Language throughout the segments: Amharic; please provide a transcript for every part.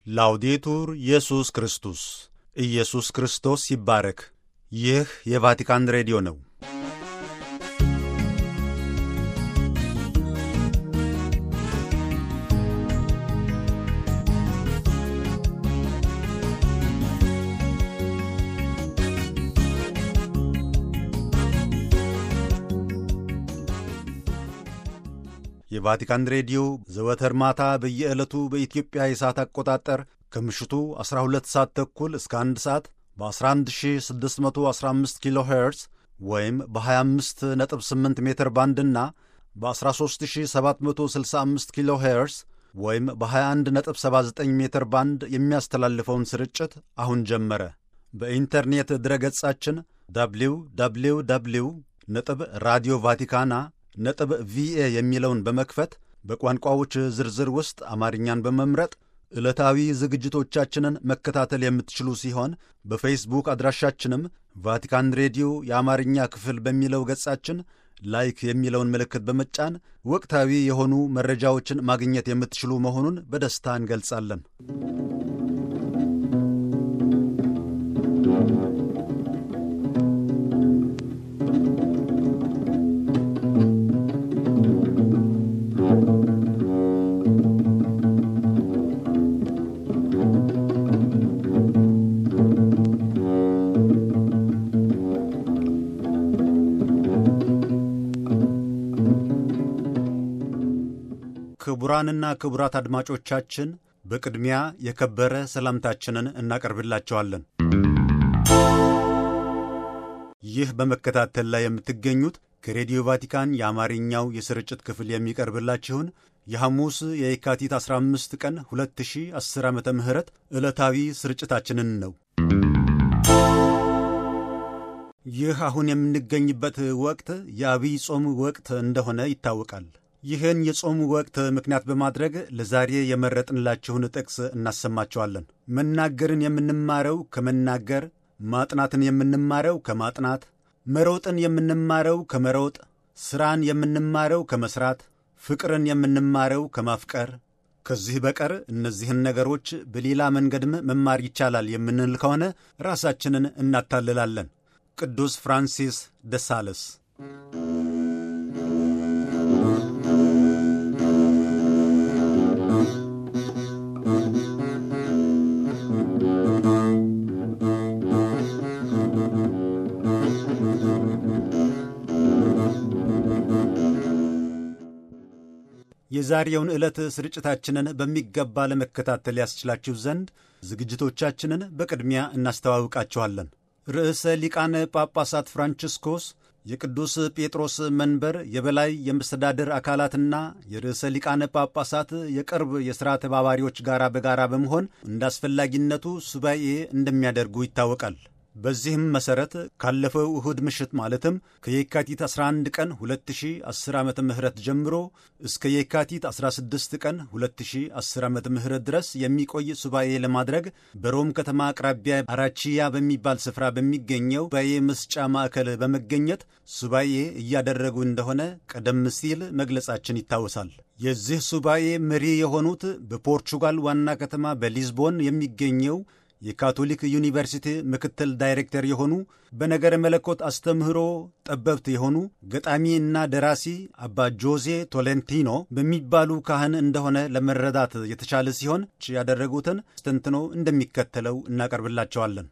ላውዴቱር ኢየሱስ ክርስቶስ ኢየሱስ ክርስቶስ ይባረክ። ይህ የቫቲካን ሬዲዮ ነው። የቫቲካን ሬዲዮ ዘወትር ማታ በየዕለቱ በኢትዮጵያ የሰዓት አቆጣጠር ከምሽቱ 12 ሰዓት ተኩል እስከ 1 ሰዓት በ11615 ኪሎ ሄርዝ ወይም በ258 ሜትር ባንድና በ13765 ኪሎ ሄርዝ ወይም በ2179 ሜትር ባንድ የሚያስተላልፈውን ስርጭት አሁን ጀመረ። በኢንተርኔት ድረገጻችን ደብሊው ደብሊው ደብሊው ነጥብ ራዲዮ ቫቲካና ነጥብ ቪኤ የሚለውን በመክፈት በቋንቋዎች ዝርዝር ውስጥ አማርኛን በመምረጥ ዕለታዊ ዝግጅቶቻችንን መከታተል የምትችሉ ሲሆን በፌስቡክ አድራሻችንም ቫቲካን ሬዲዮ የአማርኛ ክፍል በሚለው ገጻችን ላይክ የሚለውን ምልክት በመጫን ወቅታዊ የሆኑ መረጃዎችን ማግኘት የምትችሉ መሆኑን በደስታ እንገልጻለን። ክቡራንና ክቡራት አድማጮቻችን በቅድሚያ የከበረ ሰላምታችንን እናቀርብላቸዋለን። ይህ በመከታተል ላይ የምትገኙት ከሬዲዮ ቫቲካን የአማርኛው የስርጭት ክፍል የሚቀርብላችሁን የሐሙስ የየካቲት 15 ቀን 2010 ዓ ም ዕለታዊ ስርጭታችንን ነው። ይህ አሁን የምንገኝበት ወቅት የአብይ ጾም ወቅት እንደሆነ ይታወቃል። ይህን የጾም ወቅት ምክንያት በማድረግ ለዛሬ የመረጥንላችሁን ጥቅስ እናሰማቸዋለን። መናገርን የምንማረው ከመናገር፣ ማጥናትን የምንማረው ከማጥናት፣ መሮጥን የምንማረው ከመሮጥ፣ ሥራን የምንማረው ከመሥራት፣ ፍቅርን የምንማረው ከማፍቀር። ከዚህ በቀር እነዚህን ነገሮች በሌላ መንገድም መማር ይቻላል የምንል ከሆነ ራሳችንን እናታልላለን። ቅዱስ ፍራንሲስ ደሳለስ የዛሬውን ዕለት ስርጭታችንን በሚገባ ለመከታተል ያስችላችሁ ዘንድ ዝግጅቶቻችንን በቅድሚያ እናስተዋውቃችኋለን። ርዕሰ ሊቃነ ጳጳሳት ፍራንቺስኮስ የቅዱስ ጴጥሮስ መንበር የበላይ የመስተዳድር አካላትና የርዕሰ ሊቃነ ጳጳሳት የቅርብ የሥራ ተባባሪዎች ጋር በጋራ በመሆን እንደ አስፈላጊነቱ ሱባኤ እንደሚያደርጉ ይታወቃል። በዚህም መሠረት ካለፈው እሁድ ምሽት ማለትም ከየካቲት 11 ቀን 2010 ዓ ም ጀምሮ እስከ የካቲት 16 ቀን 2010 ዓ ም ድረስ የሚቆይ ሱባኤ ለማድረግ በሮም ከተማ አቅራቢያ አራቺያ በሚባል ስፍራ በሚገኘው ሱባኤ መስጫ ማዕከል በመገኘት ሱባኤ እያደረጉ እንደሆነ ቀደም ሲል መግለጻችን ይታወሳል። የዚህ ሱባኤ መሪ የሆኑት በፖርቹጋል ዋና ከተማ በሊዝቦን የሚገኘው የካቶሊክ ዩኒቨርሲቲ ምክትል ዳይሬክተር የሆኑ በነገረ መለኮት አስተምህሮ ጠበብት የሆኑ ገጣሚ እና ደራሲ አባ ጆዜ ቶሌንቲኖ በሚባሉ ካህን እንደሆነ ለመረዳት የተቻለ ሲሆን ያደረጉትን ስተንትኖ እንደሚከተለው እናቀርብላቸዋለን።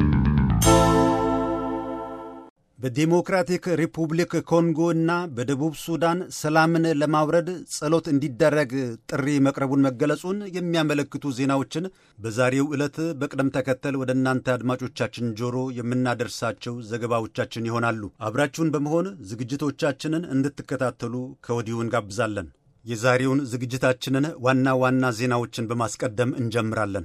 በዴሞክራቲክ ሪፑብሊክ ኮንጎ እና በደቡብ ሱዳን ሰላምን ለማውረድ ጸሎት እንዲደረግ ጥሪ መቅረቡን መገለጹን የሚያመለክቱ ዜናዎችን በዛሬው ዕለት በቅደም ተከተል ወደ እናንተ አድማጮቻችን ጆሮ የምናደርሳቸው ዘገባዎቻችን ይሆናሉ። አብራችሁን በመሆን ዝግጅቶቻችንን እንድትከታተሉ ከወዲሁ እንጋብዛለን። የዛሬውን ዝግጅታችንን ዋና ዋና ዜናዎችን በማስቀደም እንጀምራለን።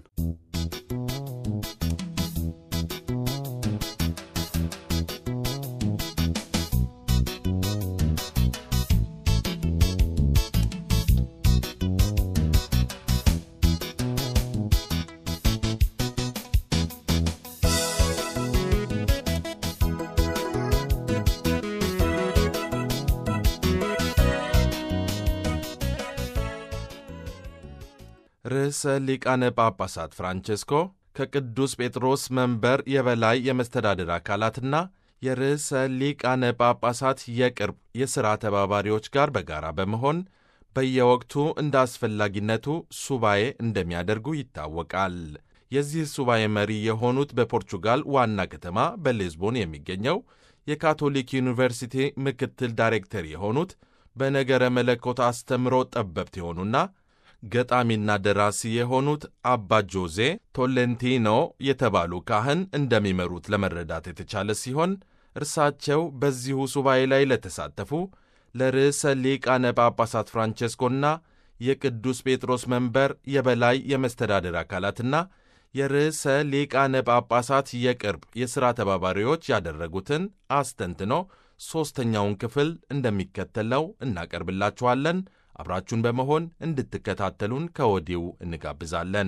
ርዕሰ ሊቃነ ጳጳሳት ፍራንቼስኮ ከቅዱስ ጴጥሮስ መንበር የበላይ የመስተዳድር አካላትና የርዕሰ ሊቃነ ጳጳሳት የቅርብ የሥራ ተባባሪዎች ጋር በጋራ በመሆን በየወቅቱ እንደ አስፈላጊነቱ ሱባኤ እንደሚያደርጉ ይታወቃል። የዚህ ሱባኤ መሪ የሆኑት በፖርቹጋል ዋና ከተማ በሊዝቦን የሚገኘው የካቶሊክ ዩኒቨርሲቲ ምክትል ዳይሬክተር የሆኑት በነገረ መለኮት አስተምሮ ጠበብት የሆኑና ገጣሚና ደራሲ የሆኑት አባ ጆዜ ቶሌንቲኖ የተባሉ ካህን እንደሚመሩት ለመረዳት የተቻለ ሲሆን እርሳቸው በዚሁ ሱባኤ ላይ ለተሳተፉ ለርዕሰ ሊቃነ ጳጳሳት ፍራንቼስኮና የቅዱስ ጴጥሮስ መንበር የበላይ የመስተዳደር አካላትና የርዕሰ ሊቃነ ጳጳሳት የቅርብ የሥራ ተባባሪዎች ያደረጉትን አስተንትኖ ሦስተኛውን ክፍል እንደሚከተለው እናቀርብላችኋለን። አብራችሁን በመሆን እንድትከታተሉን ከወዲሁ እንጋብዛለን።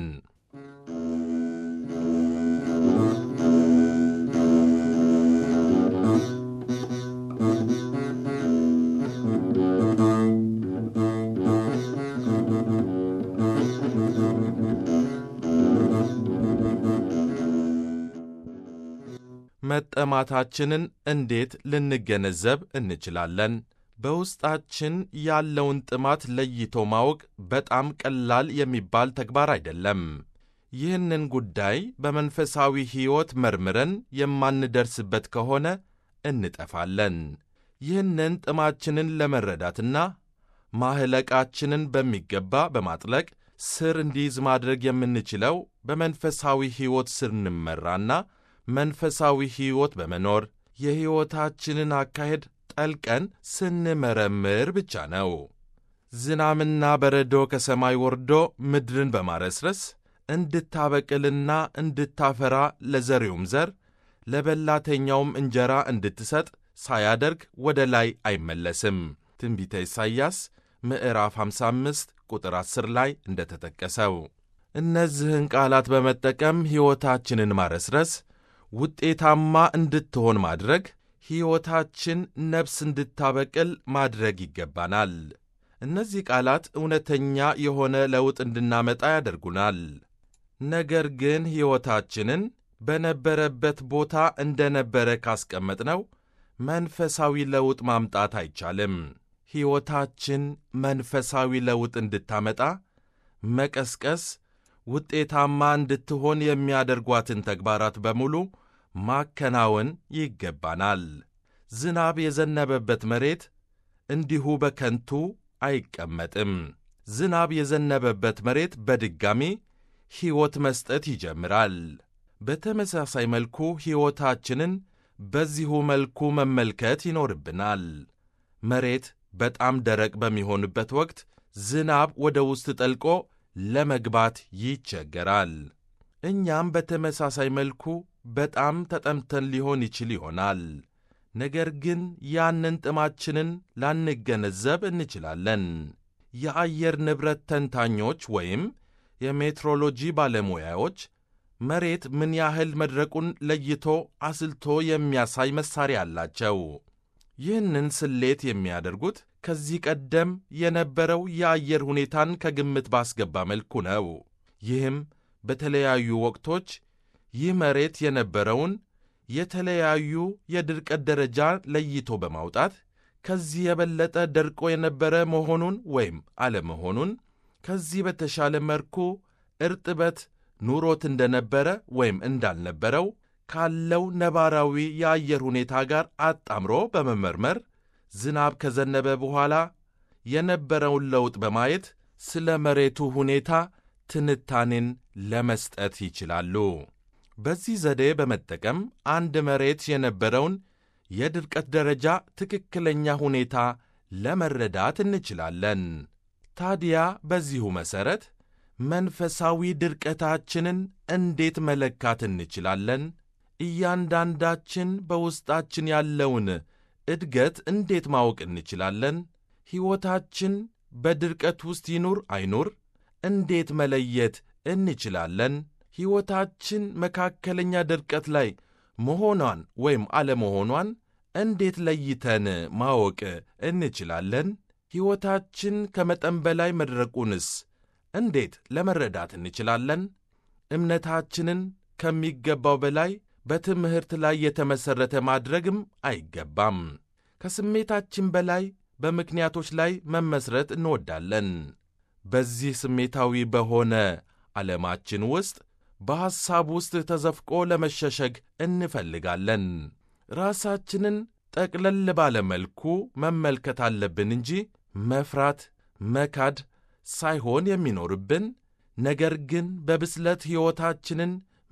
መጠማታችንን እንዴት ልንገነዘብ እንችላለን? በውስጣችን ያለውን ጥማት ለይቶ ማወቅ በጣም ቀላል የሚባል ተግባር አይደለም። ይህንን ጉዳይ በመንፈሳዊ ሕይወት መርምረን የማንደርስበት ከሆነ እንጠፋለን። ይህንን ጥማችንን ለመረዳትና ማህለቃችንን በሚገባ በማጥለቅ ስር እንዲይዝ ማድረግ የምንችለው በመንፈሳዊ ሕይወት ስንመራና መንፈሳዊ ሕይወት በመኖር የሕይወታችንን አካሄድ ጠልቀን ስንመረምር ብቻ ነው። ዝናምና በረዶ ከሰማይ ወርዶ ምድርን በማረስረስ እንድታበቅልና እንድታፈራ ለዘሪውም ዘር ለበላተኛውም እንጀራ እንድትሰጥ ሳያደርግ ወደ ላይ አይመለስም። ትንቢተ ኢሳይያስ ምዕራፍ 55 ቁጥር 10 ላይ እንደተጠቀሰው እነዚህን ቃላት በመጠቀም ሕይወታችንን ማረስረስ ውጤታማ እንድትሆን ማድረግ ሕይወታችን ነፍስ እንድታበቅል ማድረግ ይገባናል። እነዚህ ቃላት እውነተኛ የሆነ ለውጥ እንድናመጣ ያደርጉናል። ነገር ግን ሕይወታችንን በነበረበት ቦታ እንደነበረ ካስቀመጥነው መንፈሳዊ ለውጥ ማምጣት አይቻልም። ሕይወታችን መንፈሳዊ ለውጥ እንድታመጣ መቀስቀስ ውጤታማ እንድትሆን የሚያደርጓትን ተግባራት በሙሉ ማከናወን ይገባናል። ዝናብ የዘነበበት መሬት እንዲሁ በከንቱ አይቀመጥም። ዝናብ የዘነበበት መሬት በድጋሚ ሕይወት መስጠት ይጀምራል። በተመሳሳይ መልኩ ሕይወታችንን በዚሁ መልኩ መመልከት ይኖርብናል። መሬት በጣም ደረቅ በሚሆንበት ወቅት ዝናብ ወደ ውስጥ ጠልቆ ለመግባት ይቸገራል። እኛም በተመሳሳይ መልኩ በጣም ተጠምተን ሊሆን ይችል ይሆናል። ነገር ግን ያንን ጥማችንን ላንገነዘብ እንችላለን። የአየር ንብረት ተንታኞች ወይም የሜትሮሎጂ ባለሙያዎች መሬት ምን ያህል መድረቁን ለይቶ አስልቶ የሚያሳይ መሣሪያ አላቸው። ይህንን ስሌት የሚያደርጉት ከዚህ ቀደም የነበረው የአየር ሁኔታን ከግምት ባስገባ መልኩ ነው። ይህም በተለያዩ ወቅቶች ይህ መሬት የነበረውን የተለያዩ የድርቀት ደረጃ ለይቶ በማውጣት ከዚህ የበለጠ ደርቆ የነበረ መሆኑን ወይም አለመሆኑን ከዚህ በተሻለ መልኩ እርጥበት ኑሮት እንደነበረ ወይም እንዳልነበረው ካለው ነባራዊ የአየር ሁኔታ ጋር አጣምሮ በመመርመር ዝናብ ከዘነበ በኋላ የነበረውን ለውጥ በማየት ስለ መሬቱ ሁኔታ ትንታኔን ለመስጠት ይችላሉ። በዚህ ዘዴ በመጠቀም አንድ መሬት የነበረውን የድርቀት ደረጃ ትክክለኛ ሁኔታ ለመረዳት እንችላለን። ታዲያ በዚሁ መሠረት መንፈሳዊ ድርቀታችንን እንዴት መለካት እንችላለን? እያንዳንዳችን በውስጣችን ያለውን እድገት እንዴት ማወቅ እንችላለን? ሕይወታችን በድርቀት ውስጥ ይኑር አይኑር እንዴት መለየት እንችላለን? ሕይወታችን መካከለኛ ድርቀት ላይ መሆኗን ወይም አለመሆኗን እንዴት ለይተን ማወቅ እንችላለን? ሕይወታችን ከመጠን በላይ መድረቁንስ እንዴት ለመረዳት እንችላለን? እምነታችንን ከሚገባው በላይ በትምህርት ላይ የተመሠረተ ማድረግም አይገባም። ከስሜታችን በላይ በምክንያቶች ላይ መመስረት እንወዳለን። በዚህ ስሜታዊ በሆነ ዓለማችን ውስጥ በሐሳብ ውስጥ ተዘፍቆ ለመሸሸግ እንፈልጋለን። ራሳችንን ጠቅለል ባለ መልኩ መመልከት አለብን እንጂ መፍራት፣ መካድ ሳይሆን የሚኖርብን ነገር ግን በብስለት ሕይወታችንን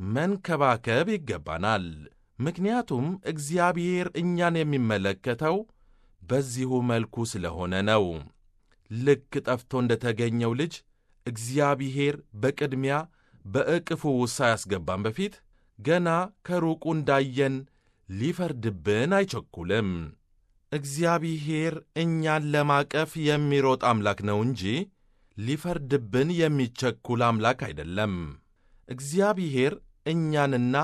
መንከባከብ ይገባናል። ምክንያቱም እግዚአብሔር እኛን የሚመለከተው በዚሁ መልኩ ስለሆነ ነው። ልክ ጠፍቶ እንደ ተገኘው ልጅ እግዚአብሔር በቅድሚያ በዕቅፉ ውስጥ ሳያስገባን በፊት ገና ከሩቁ እንዳየን ሊፈርድብን አይቸኩልም። እግዚአብሔር እኛን ለማቀፍ የሚሮጥ አምላክ ነው እንጂ ሊፈርድብን የሚቸኩል አምላክ አይደለም። እግዚአብሔር እኛንና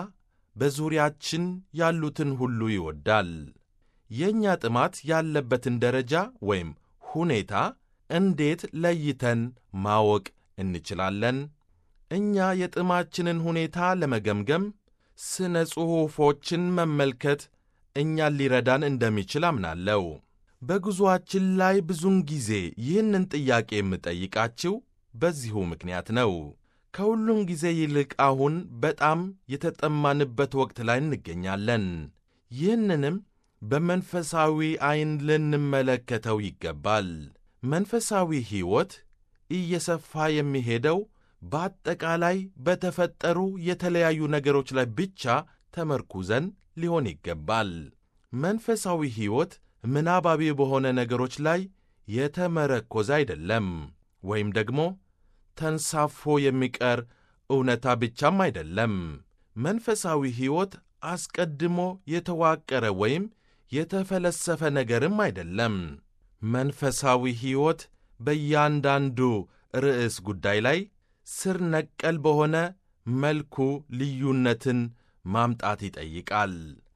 በዙሪያችን ያሉትን ሁሉ ይወዳል። የእኛ ጥማት ያለበትን ደረጃ ወይም ሁኔታ እንዴት ለይተን ማወቅ እንችላለን? እኛ የጥማችንን ሁኔታ ለመገምገም ስነ ጽሑፎችን መመልከት እኛን ሊረዳን እንደሚችል አምናለሁ። በጉዞአችን ላይ ብዙውን ጊዜ ይህንን ጥያቄ የምጠይቃችሁ በዚሁ ምክንያት ነው። ከሁሉም ጊዜ ይልቅ አሁን በጣም የተጠማንበት ወቅት ላይ እንገኛለን። ይህንንም በመንፈሳዊ ዐይን ልንመለከተው ይገባል። መንፈሳዊ ሕይወት እየሰፋ የሚሄደው በአጠቃላይ በተፈጠሩ የተለያዩ ነገሮች ላይ ብቻ ተመርኩዘን ሊሆን ይገባል። መንፈሳዊ ሕይወት ምናባዊ በሆነ ነገሮች ላይ የተመረኮዘ አይደለም፣ ወይም ደግሞ ተንሳፎ የሚቀር እውነታ ብቻም አይደለም። መንፈሳዊ ሕይወት አስቀድሞ የተዋቀረ ወይም የተፈለሰፈ ነገርም አይደለም። መንፈሳዊ ሕይወት በእያንዳንዱ ርዕስ ጉዳይ ላይ ስር ነቀል በሆነ መልኩ ልዩነትን ማምጣት ይጠይቃል።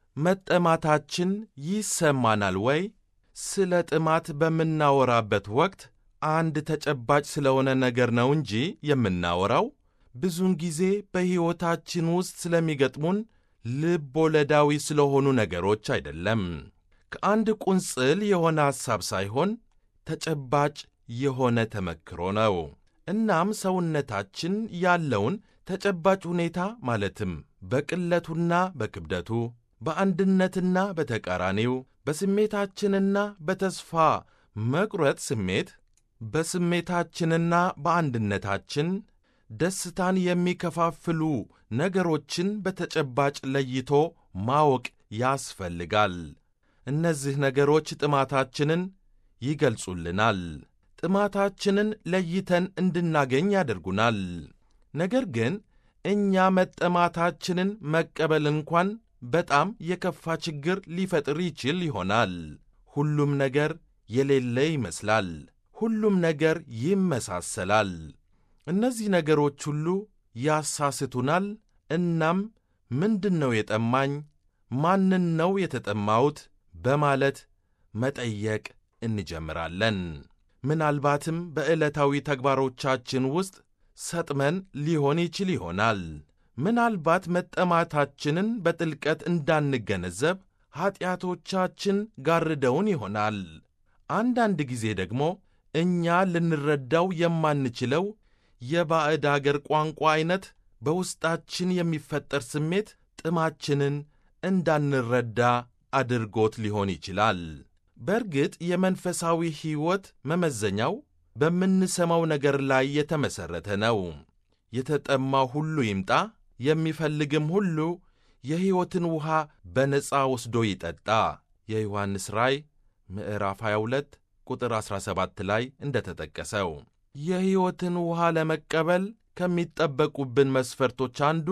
መጠማታችን ይሰማናል ወይ? ስለ ጥማት በምናወራበት ወቅት አንድ ተጨባጭ ስለሆነ ነገር ነው እንጂ የምናወራው ብዙውን ጊዜ በሕይወታችን ውስጥ ስለሚገጥሙን ልብ ወለዳዊ ስለሆኑ ነገሮች አይደለም። ከአንድ ቁንጽል የሆነ ሐሳብ ሳይሆን ተጨባጭ የሆነ ተመክሮ ነው። እናም ሰውነታችን ያለውን ተጨባጭ ሁኔታ ማለትም በቅለቱና በክብደቱ፣ በአንድነትና በተቃራኒው፣ በስሜታችንና በተስፋ መቁረጥ ስሜት፣ በስሜታችንና በአንድነታችን ደስታን የሚከፋፍሉ ነገሮችን በተጨባጭ ለይቶ ማወቅ ያስፈልጋል። እነዚህ ነገሮች ጥማታችንን ይገልጹልናል። ጥማታችንን ለይተን እንድናገኝ ያደርጉናል። ነገር ግን እኛ መጠማታችንን መቀበል እንኳን በጣም የከፋ ችግር ሊፈጥር ይችል ይሆናል። ሁሉም ነገር የሌለ ይመስላል። ሁሉም ነገር ይመሳሰላል። እነዚህ ነገሮች ሁሉ ያሳስቱናል። እናም ምንድን ነው የጠማኝ? ማንን ነው የተጠማሁት? በማለት መጠየቅ እንጀምራለን። ምናልባትም በዕለታዊ ተግባሮቻችን ውስጥ ሰጥመን ሊሆን ይችል ይሆናል። ምናልባት መጠማታችንን በጥልቀት እንዳንገነዘብ ኀጢአቶቻችን ጋርደውን ይሆናል። አንዳንድ ጊዜ ደግሞ እኛ ልንረዳው የማንችለው የባዕድ አገር ቋንቋ ዐይነት በውስጣችን የሚፈጠር ስሜት ጥማችንን እንዳንረዳ አድርጎት ሊሆን ይችላል። በእርግጥ የመንፈሳዊ ሕይወት መመዘኛው በምንሰማው ነገር ላይ የተመሠረተ ነው። የተጠማው ሁሉ ይምጣ፣ የሚፈልግም ሁሉ የሕይወትን ውኃ በነፃ ወስዶ ይጠጣ የዮሐንስ ራእይ ምዕራፍ 22 ቁጥር 17 ላይ እንደ ተጠቀሰው የሕይወትን ውኃ ለመቀበል ከሚጠበቁብን መስፈርቶች አንዱ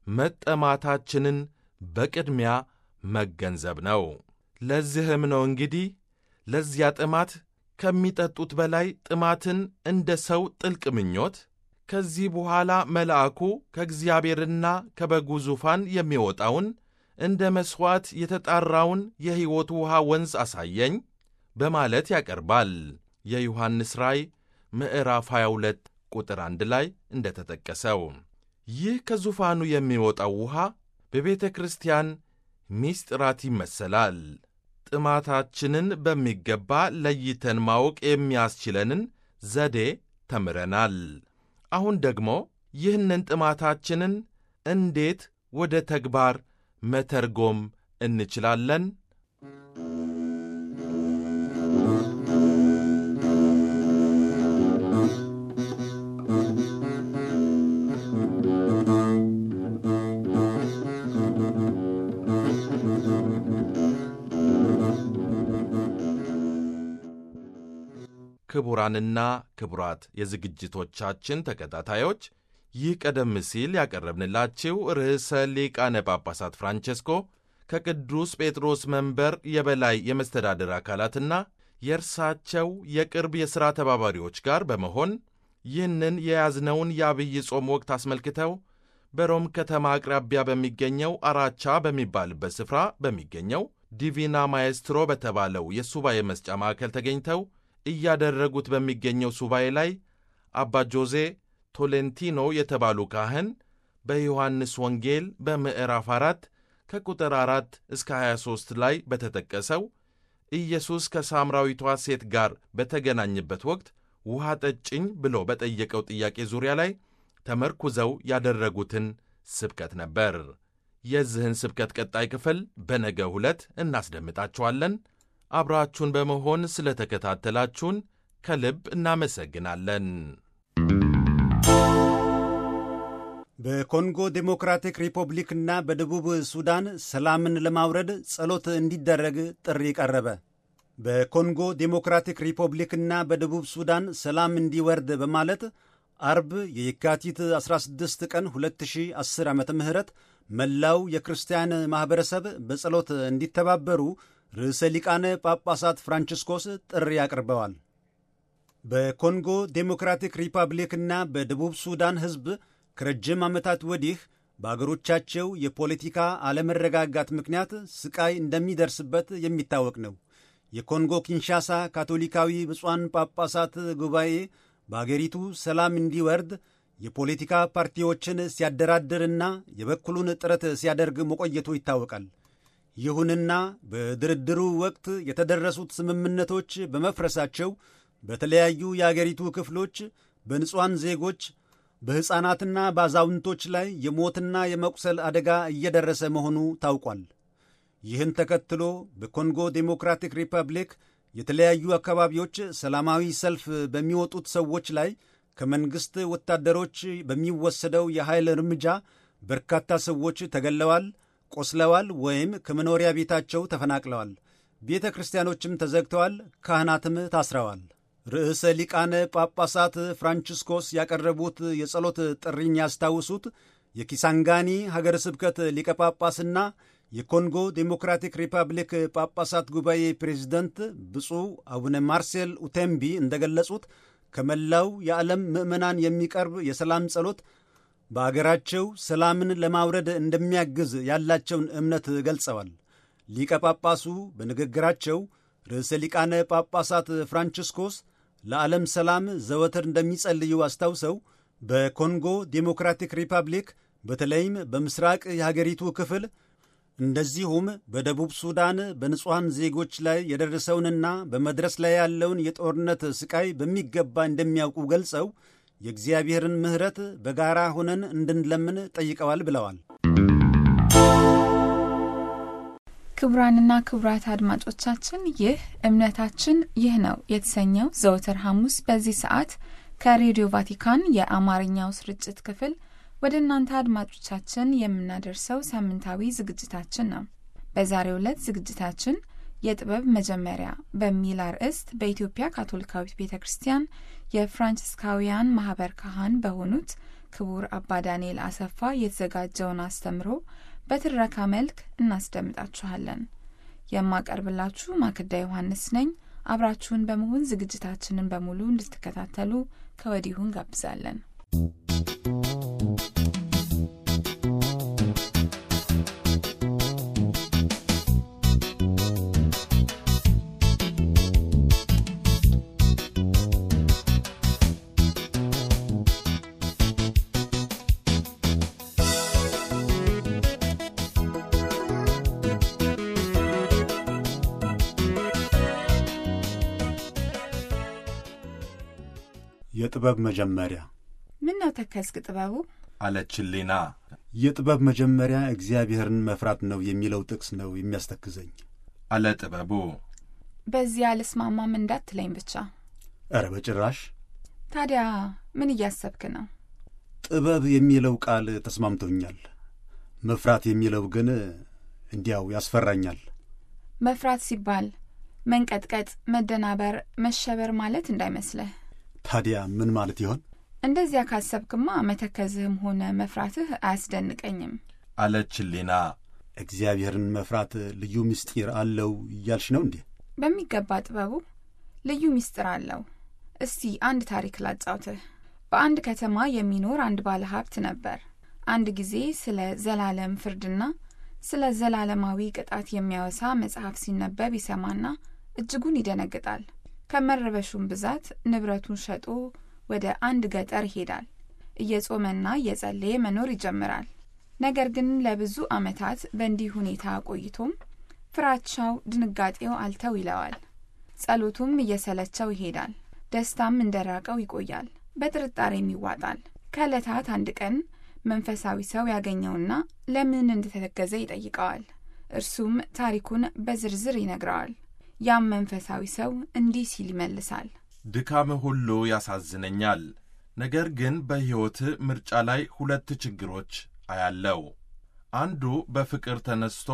መጠማታችንን በቅድሚያ መገንዘብ ነው። ለዚህም ነው እንግዲህ ለዚያ ጥማት ከሚጠጡት በላይ ጥማትን እንደ ሰው ጥልቅ ምኞት ከዚህ በኋላ መልአኩ ከእግዚአብሔርና ከበጉ ዙፋን የሚወጣውን እንደ መሥዋዕት የተጣራውን የሕይወት ውኃ ወንዝ አሳየኝ በማለት ያቀርባል። የዮሐንስ ራእይ ምዕራፍ 22 ቁጥር አንድ ላይ እንደተጠቀሰው ይህ ከዙፋኑ የሚወጣው ውኃ በቤተ ክርስቲያን ሚስጥራት ይመሰላል። ጥማታችንን በሚገባ ለይተን ማወቅ የሚያስችለንን ዘዴ ተምረናል። አሁን ደግሞ ይህንን ጥማታችንን እንዴት ወደ ተግባር መተርጎም እንችላለን? ክቡራንና ክቡራት የዝግጅቶቻችን ተከታታዮች ይህ ቀደም ሲል ያቀረብንላችሁ ርዕሰ ሊቃነ ጳጳሳት ፍራንቼስኮ ከቅዱስ ጴጥሮስ መንበር የበላይ የመስተዳድር አካላትና የእርሳቸው የቅርብ የሥራ ተባባሪዎች ጋር በመሆን ይህንን የያዝነውን የአብይ ጾም ወቅት አስመልክተው በሮም ከተማ አቅራቢያ በሚገኘው አራቻ በሚባልበት ስፍራ በሚገኘው ዲቪና ማኤስትሮ በተባለው የሱባኤ መስጫ ማዕከል ተገኝተው እያደረጉት በሚገኘው ሱባኤ ላይ አባ ጆዜ ቶሌንቲኖ የተባሉ ካህን በዮሐንስ ወንጌል በምዕራፍ 4 ከቁጥር 4 እስከ 23 ላይ በተጠቀሰው ኢየሱስ ከሳምራዊቷ ሴት ጋር በተገናኘበት ወቅት ውሃ ጠጭኝ ብሎ በጠየቀው ጥያቄ ዙሪያ ላይ ተመርኩዘው ያደረጉትን ስብከት ነበር። የዚህን ስብከት ቀጣይ ክፍል በነገ ዕለት እናስደምጣችኋለን። አብራችሁን በመሆን ስለ ተከታተላችሁን ከልብ እናመሰግናለን። በኮንጎ ዴሞክራቲክ ሪፐብሊክና በደቡብ ሱዳን ሰላምን ለማውረድ ጸሎት እንዲደረግ ጥሪ ቀረበ። በኮንጎ ዴሞክራቲክ ሪፐብሊክና በደቡብ ሱዳን ሰላም እንዲወርድ በማለት አርብ የየካቲት 16 ቀን 2010 ዓ ም መላው የክርስቲያን ማኅበረሰብ በጸሎት እንዲተባበሩ ርዕሰ ሊቃነ ጳጳሳት ፍራንቺስኮስ ጥሪ አቅርበዋል። በኮንጎ ዴሞክራቲክ ሪፐብሊክና በደቡብ ሱዳን ሕዝብ ከረጅም ዓመታት ወዲህ በአገሮቻቸው የፖለቲካ አለመረጋጋት ምክንያት ስቃይ እንደሚደርስበት የሚታወቅ ነው። የኮንጎ ኪንሻሳ ካቶሊካዊ ብፁዓን ጳጳሳት ጉባኤ በአገሪቱ ሰላም እንዲወርድ የፖለቲካ ፓርቲዎችን ሲያደራድርና የበኩሉን ጥረት ሲያደርግ መቆየቱ ይታወቃል። ይሁንና በድርድሩ ወቅት የተደረሱት ስምምነቶች በመፍረሳቸው በተለያዩ የአገሪቱ ክፍሎች በንጹሐን ዜጎች በሕፃናትና በአዛውንቶች ላይ የሞትና የመቁሰል አደጋ እየደረሰ መሆኑ ታውቋል። ይህን ተከትሎ በኮንጎ ዴሞክራቲክ ሪፐብሊክ የተለያዩ አካባቢዎች ሰላማዊ ሰልፍ በሚወጡት ሰዎች ላይ ከመንግሥት ወታደሮች በሚወሰደው የኃይል እርምጃ በርካታ ሰዎች ተገለዋል፣ ቆስለዋል ወይም ከመኖሪያ ቤታቸው ተፈናቅለዋል። ቤተ ክርስቲያኖችም ተዘግተዋል፣ ካህናትም ታስረዋል። ርዕሰ ሊቃነ ጳጳሳት ፍራንቺስኮስ ያቀረቡት የጸሎት ጥሪኝ ያስታውሱት የኪሳንጋኒ ሀገረ ስብከት ሊቀ ጳጳስና የኮንጎ ዴሞክራቲክ ሪፐብሊክ ጳጳሳት ጉባኤ ፕሬዚደንት ብፁዕ አቡነ ማርሴል ኡቴምቢ እንደገለጹት ከመላው የዓለም ምዕመናን የሚቀርብ የሰላም ጸሎት በአገራቸው ሰላምን ለማውረድ እንደሚያግዝ ያላቸውን እምነት ገልጸዋል። ሊቀ ጳጳሱ በንግግራቸው ርዕሰ ሊቃነ ጳጳሳት ፍራንቺስኮስ ለዓለም ሰላም ዘወትር እንደሚጸልዩ አስታውሰው በኮንጎ ዴሞክራቲክ ሪፐብሊክ በተለይም በምስራቅ የሀገሪቱ ክፍል እንደዚሁም በደቡብ ሱዳን በንጹሐን ዜጎች ላይ የደረሰውንና በመድረስ ላይ ያለውን የጦርነት ስቃይ በሚገባ እንደሚያውቁ ገልጸው የእግዚአብሔርን ምሕረት በጋራ ሆነን እንድንለምን ጠይቀዋል ብለዋል። ክቡራንና ክቡራት አድማጮቻችን ይህ እምነታችን ይህ ነው የተሰኘው ዘወትር ሐሙስ በዚህ ሰዓት ከሬዲዮ ቫቲካን የአማርኛው ስርጭት ክፍል ወደ እናንተ አድማጮቻችን የምናደርሰው ሳምንታዊ ዝግጅታችን ነው። በዛሬው ዕለት ዝግጅታችን የጥበብ መጀመሪያ በሚል አርዕስት በኢትዮጵያ ካቶሊካዊት ቤተ ክርስቲያን የፍራንሲስካውያን ማህበር ካህን በሆኑት ክቡር አባ ዳንኤል አሰፋ የተዘጋጀውን አስተምሮ በትረካ መልክ እናስደምጣችኋለን። የማቀርብላችሁ ማክዳ ዮሐንስ ነኝ። አብራችሁን በመሆን ዝግጅታችንን በሙሉ እንድትከታተሉ ከወዲሁ እንጋብዛለን። የጥበብ መጀመሪያ ምን ነው ተከዝክ ጥበቡ? አለች ህሊና። የጥበብ መጀመሪያ እግዚአብሔርን መፍራት ነው የሚለው ጥቅስ ነው የሚያስተክዘኝ። አለ ጥበቡ። በዚህ አልስማማም እንዳትለኝ ብቻ። ኧረ በጭራሽ። ታዲያ ምን እያሰብክ ነው? ጥበብ የሚለው ቃል ተስማምቶኛል። መፍራት የሚለው ግን እንዲያው ያስፈራኛል። መፍራት ሲባል መንቀጥቀጥ፣ መደናበር፣ መሸበር ማለት እንዳይመስልህ። ታዲያ ምን ማለት ይሆን? እንደዚያ ካሰብክማ መተከዝህም ሆነ መፍራትህ አያስደንቀኝም። አለች ህሊና። እግዚአብሔርን መፍራት ልዩ ምስጢር አለው እያልሽ ነው እንዴ? በሚገባ ጥበቡ ልዩ ምስጢር አለው። እስቲ አንድ ታሪክ ላጫውትህ። በአንድ ከተማ የሚኖር አንድ ባለ ሀብት ነበር። አንድ ጊዜ ስለ ዘላለም ፍርድና ስለ ዘላለማዊ ቅጣት የሚያወሳ መጽሐፍ ሲነበብ ይሰማና እጅጉን ይደነግጣል። ከመረበሹም ብዛት ንብረቱን ሸጦ ወደ አንድ ገጠር ይሄዳል። እየጾመና እየጸለየ መኖር ይጀምራል። ነገር ግን ለብዙ ዓመታት በእንዲህ ሁኔታ ቆይቶም ፍራቻው፣ ድንጋጤው አልተው ይለዋል። ጸሎቱም እየሰለቸው ይሄዳል። ደስታም እንደራቀው ይቆያል። በጥርጣሬም ይዋጣል። ከዕለታት አንድ ቀን መንፈሳዊ ሰው ያገኘውና ለምን እንደተተገዘ ይጠይቀዋል። እርሱም ታሪኩን በዝርዝር ይነግረዋል። ያም መንፈሳዊ ሰው እንዲህ ሲል ይመልሳል። ድካምህ ሁሉ ያሳዝነኛል። ነገር ግን በሕይወትህ ምርጫ ላይ ሁለት ችግሮች አያለው። አንዱ በፍቅር ተነስቶ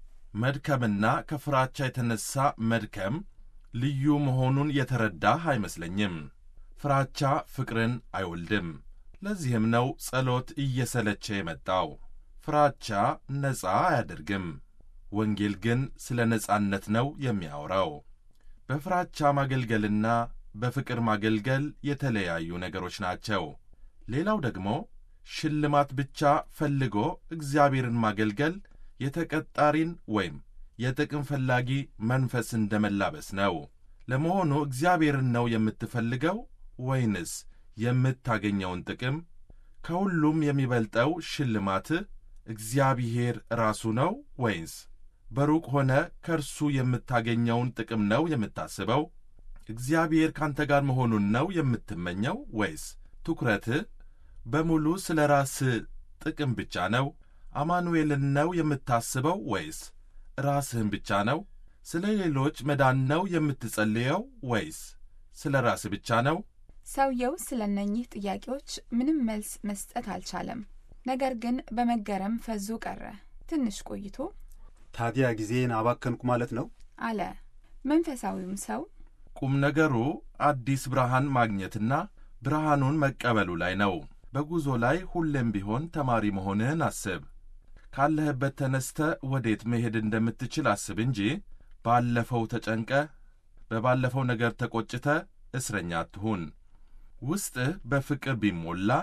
መድከምና ከፍራቻ የተነሣ መድከም ልዩ መሆኑን የተረዳህ አይመስለኝም። ፍራቻ ፍቅርን አይወልድም። ለዚህም ነው ጸሎት እየሰለቸ የመጣው። ፍራቻ ነፃ አያደርግም። ወንጌል ግን ስለ ነፃነት ነው የሚያወራው። በፍራቻ ማገልገልና በፍቅር ማገልገል የተለያዩ ነገሮች ናቸው። ሌላው ደግሞ ሽልማት ብቻ ፈልጎ እግዚአብሔርን ማገልገል የተቀጣሪን ወይም የጥቅም ፈላጊ መንፈስ እንደ መላበስ ነው። ለመሆኑ እግዚአብሔርን ነው የምትፈልገው ወይንስ የምታገኘውን ጥቅም? ከሁሉም የሚበልጠው ሽልማትህ እግዚአብሔር ራሱ ነው ወይንስ በሩቅ ሆነ ከእርሱ የምታገኘውን ጥቅም ነው የምታስበው? እግዚአብሔር ካንተ ጋር መሆኑን ነው የምትመኘው ወይስ ትኩረትህ በሙሉ ስለ ራስህ ጥቅም ብቻ ነው? አማኑኤልን ነው የምታስበው ወይስ ራስህን ብቻ ነው? ስለ ሌሎች መዳን ነው የምትጸልየው ወይስ ስለ ራስህ ብቻ ነው? ሰውየው ስለ እነኚህ ጥያቄዎች ምንም መልስ መስጠት አልቻለም። ነገር ግን በመገረም ፈዞ ቀረ። ትንሽ ቆይቶ ታዲያ ጊዜን አባከንኩ ማለት ነው? አለ። መንፈሳዊውም ሰው ቁም ነገሩ አዲስ ብርሃን ማግኘትና ብርሃኑን መቀበሉ ላይ ነው። በጉዞ ላይ ሁሌም ቢሆን ተማሪ መሆንህን አስብ። ካለህበት ተነስተ ወዴት መሄድ እንደምትችል አስብ እንጂ ባለፈው ተጨንቀ በባለፈው ነገር ተቆጭተ እስረኛ አትሁን። ውስጥህ በፍቅር ቢሞላ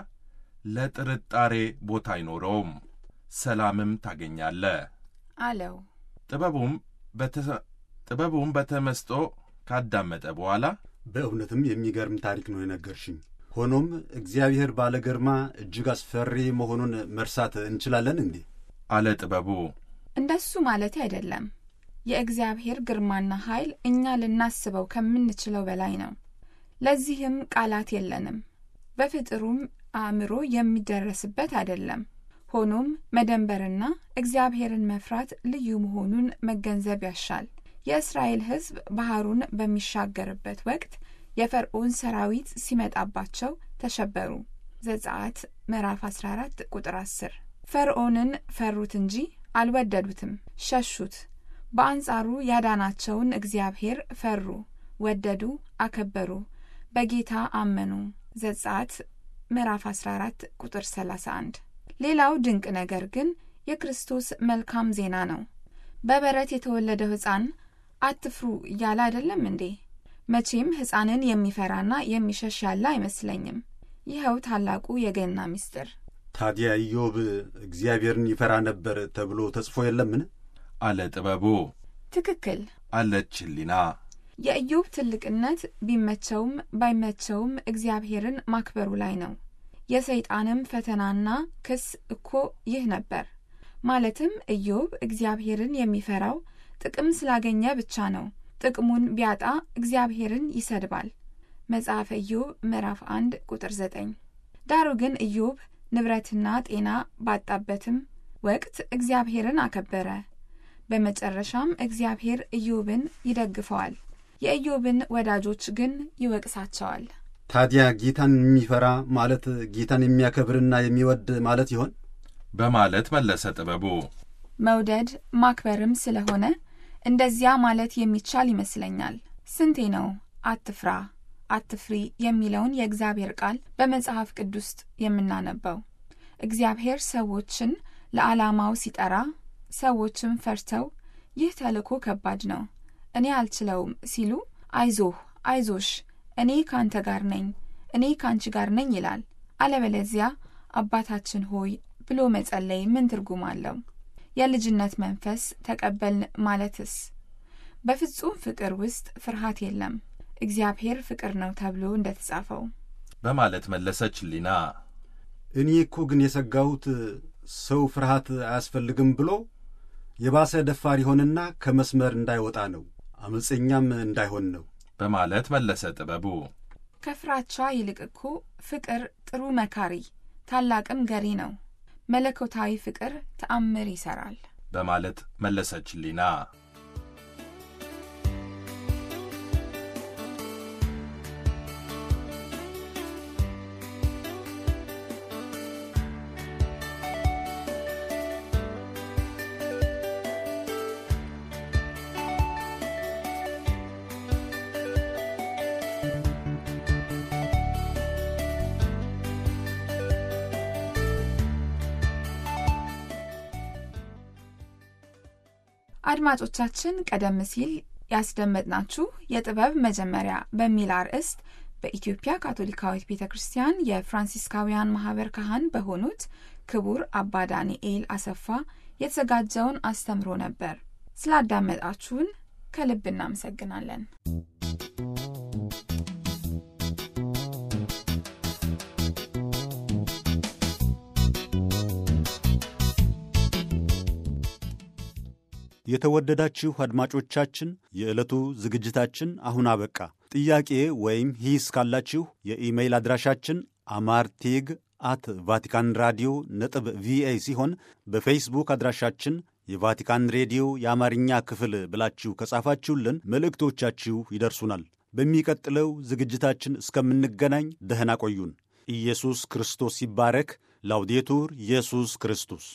ለጥርጣሬ ቦታ አይኖረውም፣ ሰላምም ታገኛለህ። አለው። ጥበቡም በተ- ጥበቡም በተመስጦ ካዳመጠ በኋላ በእውነትም የሚገርም ታሪክ ነው የነገርሽኝ። ሆኖም እግዚአብሔር ባለ ግርማ እጅግ አስፈሪ መሆኑን መርሳት እንችላለን እንዴ? አለ ጥበቡ። እንደሱ ማለት አይደለም። የእግዚአብሔር ግርማና ኃይል እኛ ልናስበው ከምንችለው በላይ ነው። ለዚህም ቃላት የለንም። በፍጥሩም አእምሮ የሚደረስበት አይደለም። ሆኖም መደንበርና እግዚአብሔርን መፍራት ልዩ መሆኑን መገንዘብ ያሻል። የእስራኤል ሕዝብ ባህሩን በሚሻገርበት ወቅት የፈርዖን ሰራዊት ሲመጣባቸው ተሸበሩ። ዘጸአት ምዕራፍ 14 ቁጥር 10። ፈርዖንን ፈሩት እንጂ አልወደዱትም፣ ሸሹት። በአንጻሩ ያዳናቸውን እግዚአብሔር ፈሩ፣ ወደዱ፣ አከበሩ፣ በጌታ አመኑ። ዘጸአት ምዕራፍ 14 ቁጥር 31። ሌላው ድንቅ ነገር ግን የክርስቶስ መልካም ዜና ነው። በበረት የተወለደው ሕፃን አትፍሩ እያለ አይደለም እንዴ? መቼም ሕፃንን የሚፈራና የሚሸሽ ያለ አይመስለኝም። ይኸው ታላቁ የገና ምስጢር። ታዲያ ኢዮብ እግዚአብሔርን ይፈራ ነበር ተብሎ ተጽፎ የለምን? አለ ጥበቡ። ትክክል። አለች ህሊና። የኢዮብ ትልቅነት ቢመቸውም ባይመቸውም እግዚአብሔርን ማክበሩ ላይ ነው። የሰይጣንም ፈተናና ክስ እኮ ይህ ነበር። ማለትም ኢዮብ እግዚአብሔርን የሚፈራው ጥቅም ስላገኘ ብቻ ነው። ጥቅሙን ቢያጣ እግዚአብሔርን ይሰድባል። መጽሐፈ ኢዮብ ምዕራፍ 1 ቁጥር 9። ዳሩ ግን ኢዮብ ንብረትና ጤና ባጣበትም ወቅት እግዚአብሔርን አከበረ። በመጨረሻም እግዚአብሔር ኢዮብን ይደግፈዋል፣ የኢዮብን ወዳጆች ግን ይወቅሳቸዋል። ታዲያ ጌታን የሚፈራ ማለት ጌታን የሚያከብርና የሚወድ ማለት ይሆን? በማለት መለሰ ጥበቡ። መውደድ ማክበርም ስለሆነ እንደዚያ ማለት የሚቻል ይመስለኛል። ስንቴ ነው አትፍራ፣ አትፍሪ የሚለውን የእግዚአብሔር ቃል በመጽሐፍ ቅዱስ ውስጥ የምናነበው? እግዚአብሔር ሰዎችን ለዓላማው ሲጠራ ሰዎችም ፈርተው ይህ ተልእኮ ከባድ ነው፣ እኔ አልችለውም ሲሉ አይዞህ፣ አይዞሽ፣ እኔ ካንተ ጋር ነኝ፣ እኔ ካንቺ ጋር ነኝ ይላል። አለበለዚያ አባታችን ሆይ ብሎ መጸለይ ምን ትርጉም አለው? የልጅነት መንፈስ ተቀበልን ማለትስ? በፍጹም ፍቅር ውስጥ ፍርሃት የለም፣ እግዚአብሔር ፍቅር ነው ተብሎ እንደተጻፈው በማለት መለሰች ሊና። እኔ እኮ ግን የሰጋሁት ሰው ፍርሃት አያስፈልግም ብሎ የባሰ ደፋር ይሆንና ከመስመር እንዳይወጣ ነው፣ አመፀኛም እንዳይሆን ነው በማለት መለሰ ጥበቡ። ከፍራቻ ይልቅ እኮ ፍቅር ጥሩ መካሪ ታላቅም ገሪ ነው። መለኮታዊ ፍቅር ተአምር ይሰራል በማለት መለሰች ሊና። አድማጮቻችን ቀደም ሲል ያስደመጥናችሁ የጥበብ መጀመሪያ በሚል አርዕስት በኢትዮጵያ ካቶሊካዊት ቤተ ክርስቲያን የፍራንሲስካውያን ማህበር ካህን በሆኑት ክቡር አባ ዳንኤል አሰፋ የተዘጋጀውን አስተምሮ ነበር። ስላዳመጣችሁን ከልብ እናመሰግናለን። የተወደዳችሁ አድማጮቻችን የዕለቱ ዝግጅታችን አሁን አበቃ። ጥያቄ ወይም ሂስ ካላችሁ የኢሜይል አድራሻችን አማርቴግ አት ቫቲካን ራዲዮ ነጥብ ቪኦኤ ሲሆን በፌስቡክ አድራሻችን የቫቲካን ሬዲዮ የአማርኛ ክፍል ብላችሁ ከጻፋችሁልን መልእክቶቻችሁ ይደርሱናል። በሚቀጥለው ዝግጅታችን እስከምንገናኝ ደህና ቆዩን። ኢየሱስ ክርስቶስ ይባረክ። ላውዴቱር ኢየሱስ ክርስቶስ